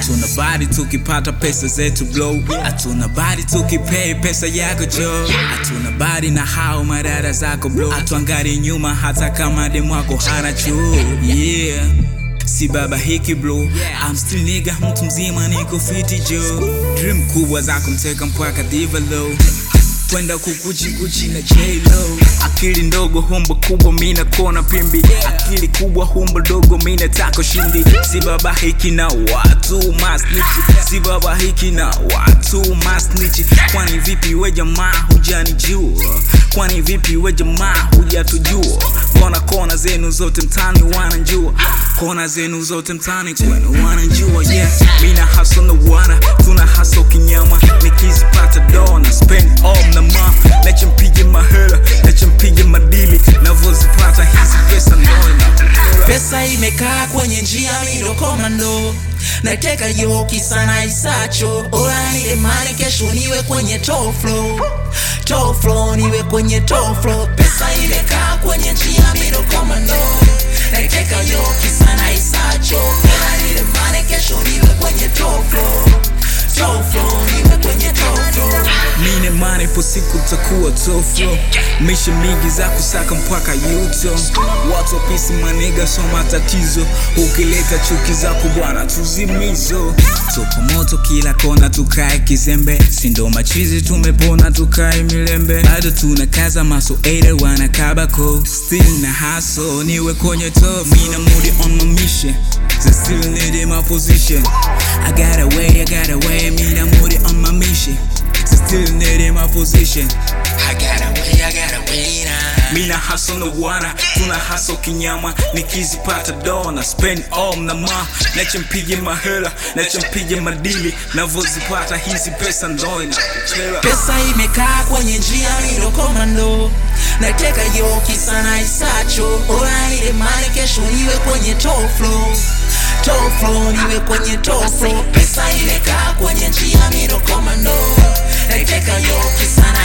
hatuna bari tukipata pesa zetu blow hatuna bari tukipay pesa yako jo hatuna bari na hao madada zako blow hatuangali nyuma hata kama demwako hana chuo yeah si baba hiki bro I'm still nigga mtu mzima niko fiti jo dream kubwa za kumteka mpaka diva low kwenda kukuchi kuchi na J-Lo akili ndogo humbo kubwa mina kona pimbi akili kubwa humbo dogo mina tako shindi si baba hiki na watu masnichi si baba hiki na watu masnichi kwani vipi we jamaa hujanijua kwani vipi we jamaa hujatujua mbona kona zenu zote mtani wanajua kona zenu zote mtani kwenu wanajua yeah mina haso na wana tuna haso kinyama nikizipata dona spend all na ma nachompige mahela nachompige madili navozipata hizi pesa ndoina pesa imekaa kwenye njia mido komando nateka yoki sana isacho ola nilemani kesho niwe kwenye top flow top flow niwe kwenye top flow pesa imekaa kwenye njia mido komando nateka yoki sana isacho ola nilemani kesho niwe kwenye top flow top flow niwe kwenye top flow mine mane po siku takuwa toflo mishe mingi za kusaka mpaka yuto watu wapisi maniga so matatizo ukileta chuki zako bwana tuzimizo tupo moto kila kona tukae kizembe sindo machizi tumepona tukae milembe bado tuna kaza maso ere wana kabako still na haso niwe kwenye top mina moody on my mission So still need in my position I got away, I got away, mina moody on my mission So still need in my position I got away, I got away now mina haso na wana tuna haso kinyama nikizipata dona spend all na ma nachompige mahela nachompige madili navozipata hizi pesa ndoina pesa imekaa kwenye njia mido komando nateka yoki sana isacho ola nilemani kesho niwe kwenye top flow top flow niwe kwenye top flow pesa imekaa kwenye njia mido komando nateka yoki sana